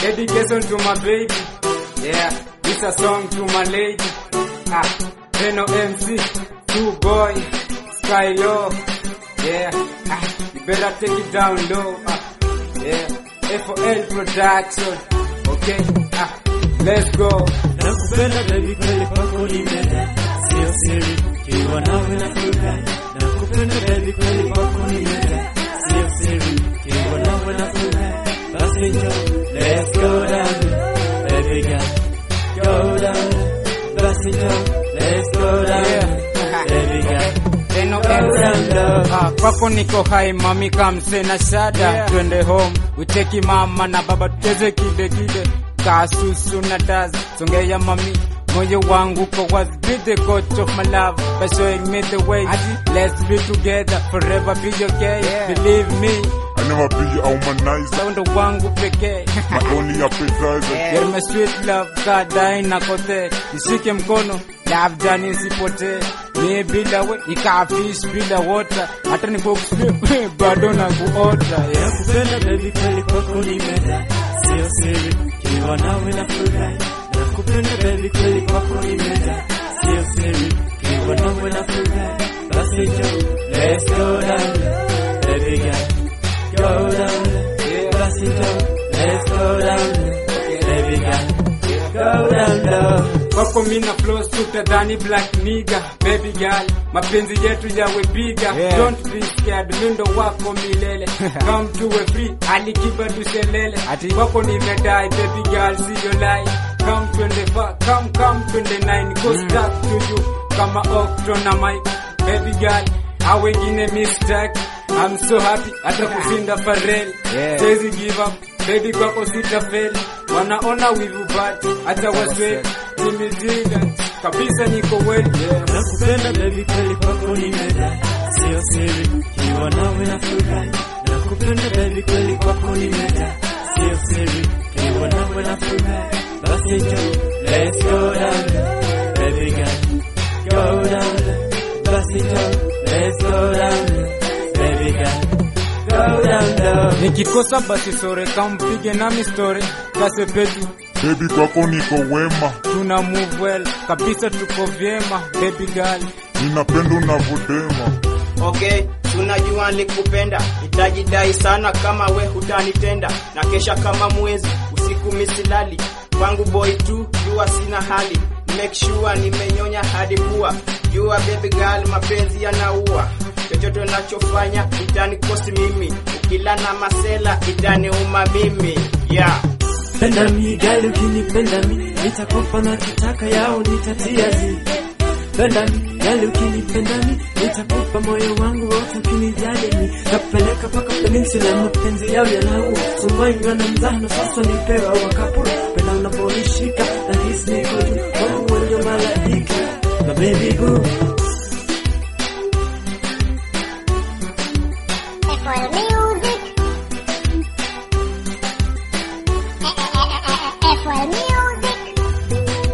dedication to my baby. Yeah, this a song to my lady. Ah, Reno MC, two boy, Skylo. Yeah, ah, you better take it down low. Ah, yeah, FOL production. Okay, ah, let's go. Nakupenda baby kweli kwako nimeda, sio siri, kiwa nawe na furahi. Nakupenda baby kweli kwako nimeda, sio siri, kiwa nawe na furahi. Basi njoo, let's go down, baby girl, go down. Basi njoo, let's go down, baby girl. Reno Go down MC. low. Ah, kwako niko hai mami kamse na shada twende home uteki mama na baba tucheze kide kide kasusu na taza songea mami moyo wangu ko was be the coach of my love by showing me the way let's be together forever be okay believe me I never be a womanizer, saundo wangu pekee my only appetizer. You're my sweet love kadai na kote nishike mkono love jani isipotee mie bila we ikaa fish bila water hata ni box bado na kuota yeah. Nakupenda baby kweli kwako nimeda, sio siri, kiwa nawe na furahi. Nakupenda baby kweli kwako nimeda, sio siri, kiwa nawe na furahi. Basi njoo, let's go down, baby girl, go down. Basi njoo, let's go down, baby girl, go down low. kwako mina flow suta dhani black nigga baby girl mapenzi yetu yawe biga Yeah. don't be scared mindo wako milele come tuwe free alikiba tuselele Ati- kwako nimedai baby girl siyo lie come 24 come come 29 go stuck to you kama octo na mike baby girl au wengine mistake I'm so happy hata kushinda Pharrell Yeah. Siwezi give up baby kwako sitafeli wanaona wivu but hata waswe nimejinga kabisa niko well yeah. Nakupenda baby kweli kwako nimeda, sio siri, kiwa nawe na furahi. Nakupenda baby kweli kwako nimeda, sio siri, kiwa nawe na furahi. Basi njoo, let's go down, baby girl, go down. Basi njoo, let's go down, baby girl, go down low. nikikosa basi sore kampige nami story kasepetu Baby kwako niko wema, tuna move well kabisa tuko vyema baby girl ninapenda unavodema. Okay, tunajua nilikupenda, nitajidai sana kama we hutanitenda, na kesha kama mwezi usiku misilali kwangu boy tu, jua sina hali, make sure nimenyonya hadi pua, jua baby girl, mapenzi yanaua, chochote nachofanya itanikosi mimi, ukila na masela itaniuma mimi yeah. Penda mi gali ukinipenda mi nitakupa na kitaka yao nitatia zi Penda mi gali ukinipenda mi nitakupa moyo wangu wote ukinijali mi Napeleka paka peninsula mapenzi yao yanaua Sumbainywa na mzano sasa nipewa wakapura Penda unaponishika na hisi niko juu Wangu wenye malaika na baby boo Apple Music. Apple Music.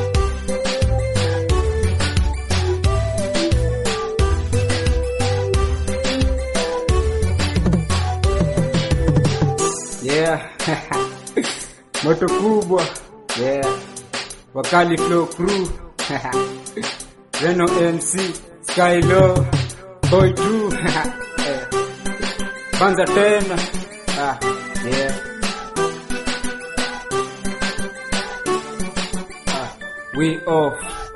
yeah moto kubwa yeah wakali flow crew Reno MC Skylo Boy 2 Eh. kwanza tena ah, yeah. ah, we off